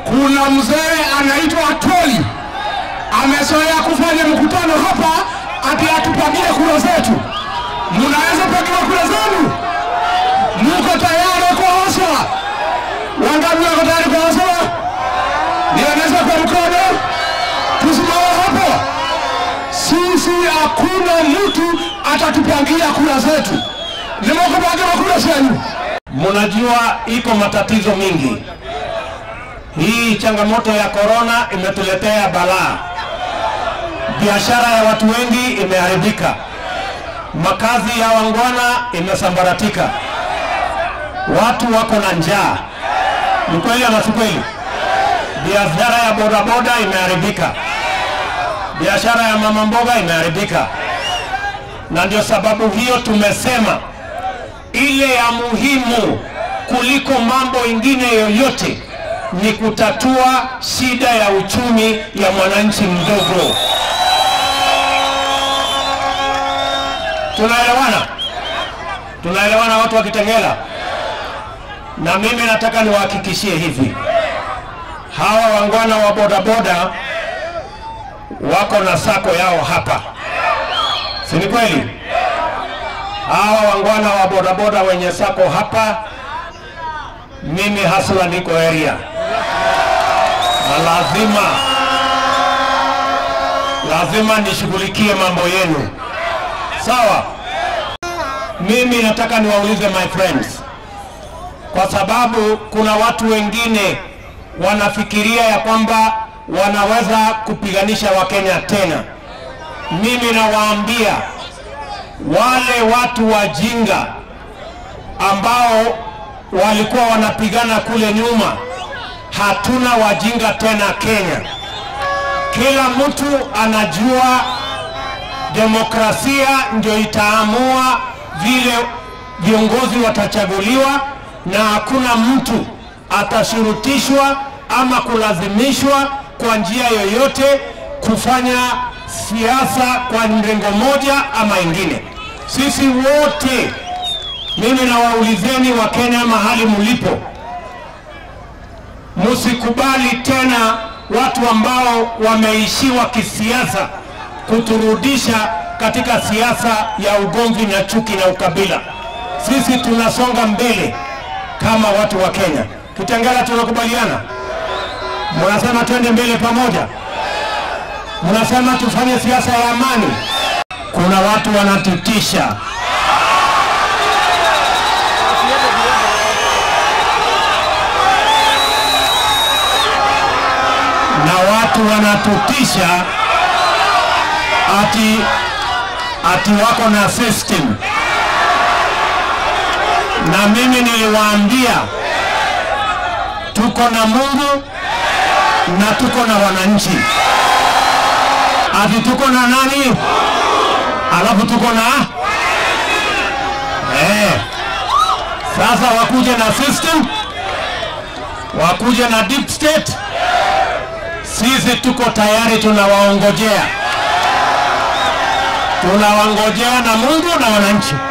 kuna mzee anaitwa Atoli amezoea kufanya mkutano hapa ati atupangie kura zetu. Mnaweza pangiwa kura zenu? Muko tayari kuoshwa? Wangapi wako tayari kuoshwa? Nionyesha kwa mkono, tusimame hapo. Sisi hakuna mtu atatupangia kura zetu. Nimekupangia kura zenu. Mnajua iko matatizo mingi. Hii changamoto ya korona imetuletea balaa. Biashara ya watu wengi imeharibika, makazi ya wangwana imesambaratika, watu wako na njaa. Ni kweli ama si kweli? Biashara ya bodaboda imeharibika, biashara ya mama mboga imeharibika, na ndio sababu hiyo tumesema ile ya muhimu kuliko mambo ingine yoyote ni kutatua shida ya uchumi ya mwananchi mdogo. Tunaelewana? Tunaelewana watu wa Kitengela? Na mimi nataka niwahakikishie hivi, hawa wangwana wa bodaboda wako na sako yao hapa, si ni kweli? hawa wangwana wa bodaboda wenye sako hapa, mimi hasla niko area na lazima lazima nishughulikie mambo yenu, sawa? Mimi nataka niwaulize my friends, kwa sababu kuna watu wengine wanafikiria ya kwamba wanaweza kupiganisha Wakenya tena. Mimi nawaambia wale watu wajinga ambao walikuwa wanapigana kule nyuma, hatuna wajinga tena Kenya. Kila mtu anajua demokrasia ndio itaamua vile viongozi watachaguliwa, na hakuna mtu atashurutishwa ama kulazimishwa kwa njia yoyote kufanya siasa kwa mrengo moja ama ingine. Sisi wote, mimi nawaulizeni Wakenya mahali mlipo, msikubali tena watu ambao wameishiwa kisiasa kuturudisha katika siasa ya ugomvi na chuki na ukabila. Sisi tunasonga mbele kama watu wa Kenya. Kitengela, tunakubaliana? Mnasema twende mbele pamoja? Mnasema tufanye siasa ya amani. Kuna watu wanatutisha. Na watu wanatutisha ati ati wako na system. Na mimi niliwaambia tuko na Mungu na tuko na wananchi ati tuko na nani, alafu tuko na eh. Sasa wakuje na system, wakuje na deep state, sisi tuko tayari, tunawaongojea, tunawangojea na Mungu na wananchi.